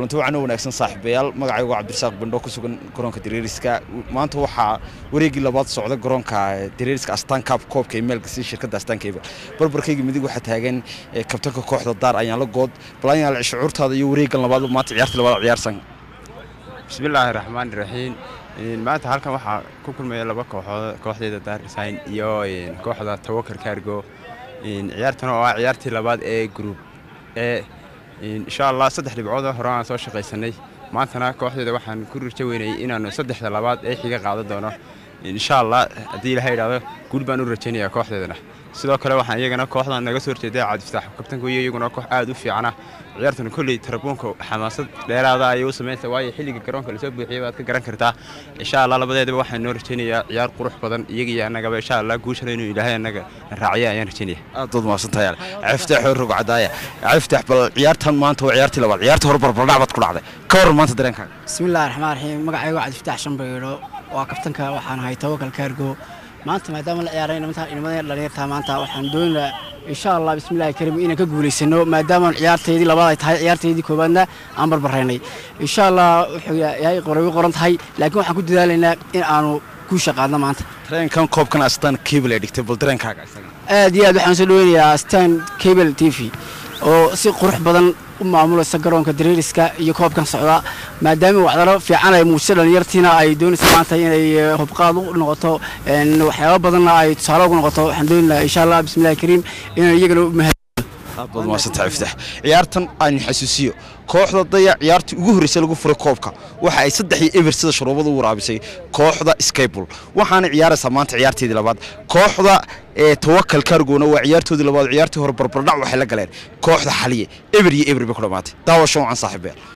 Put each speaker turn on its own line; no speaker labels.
kulanti wacan wanaagsan saaxiibayaal magacaygu cabdirasaaq bandho ku sugan garoonka dareeriska maanta waxaa wareegii labaad socda garoonka dareeriska astaan kaab koobka ee maalgasii shirkadda astaankeyba barbarkayga midig waxaa taagan kabtanka kooxda daar ayaan la good balanyaal shucuurtaada iyo wareegan labaad maanta ciyaartii labaad ciyaarsan
bismillaahi raxmaani raxiim maanta halkan waxaa ku kulmaya laba kooxood kooxdeeda daar design iyo kooxda tawakal kaargo ciyaartan oo ah ciyaartii labaad ee gruub ee insha allah saddex dhibcood hore aan soo shaqaysanay maantana kooxdeeda waxaan ku rajo weynayay inaanu saddexda labaad ee xiga qaadan doono insha allah haddii ilaha idhaahdo guul baan u rajaynayaa kooxdeedana sidoo kale waxaan iyagana kooxdan naga soo horjeeday cabdifataax kabtanku iyo iyaguna koox aad u fiicana ciyaartan kolley tarabuunka xamaasad dheeraada ayay u samaynaysaa waayo xilliga garoonka lasoo buuxiyay baad ka garan kartaa insha allah labadeedaba waxaan noo rajaynayaa ciyaar qurux badan iyaga iyo annagaba insha allah guushana inuu ilaahay annaga raaciya ayaan rajaynaya
aad baad mahadsantahay caftaax rog cadaaya caftaax bal ciyaartan maanta waa ciyaartii labaad ciyaarta hore barbardhac baad ku dhacday ka waran maanta dareenkaaga
bismillahi raxmaan raxiim magacaygu cabdifataax shambayidho waa kabtanka waxaan ahay tawakal kaargo maanta maadaama la ciyaaray inamada dhalinyartaa maanta waxaan doonaynaa insha allah bismillahi kariim inaan ka guulaysano maadaama ciyaarteydii labaad ay tahay ciyaarteydii koowaadna aan barbaraynay insha allah wuxuu yahay qoray qoran tahay laakiin waxaan ku dadaalaynaa in aanu guusha qaadno maanta
tareenkan koobkan astaan cable ee dhigtay bal dareenkaaga
aad iyo aad waxaan soo dhaweynayaa astaan cable t v oo si qurux badan u maamulaysa garoonka dareeriska iyo koobkan socda maadaama waxdalo fiican ay muujisa dhalinyartiina ay doonaysa maanta inay hubqaad u noqoto waxyaaba badanna ay tusaale ugu noqoto waxaan doonaynaa insha allah bismillahi kariim inaan iyagana u mahad
aad baad mahadsantahay iftaax ciyaartan aan xasuusiyo kooxda daya ciyaartii ugu horreysay lagu furay koobka waxa ay saddex iyo eber sida shuruubada u waraabisay kooxda skybul waxaana ciyaaraysaa maanta ciyaarteedii labaad kooxda tawakal kargona waa ciyaartoodii labaad ciyaartii hore barbardhac waxay la galeen kooxda xaliye eber iyo eber bay ku dhammaatay daawasho wacan saaxiibeyaal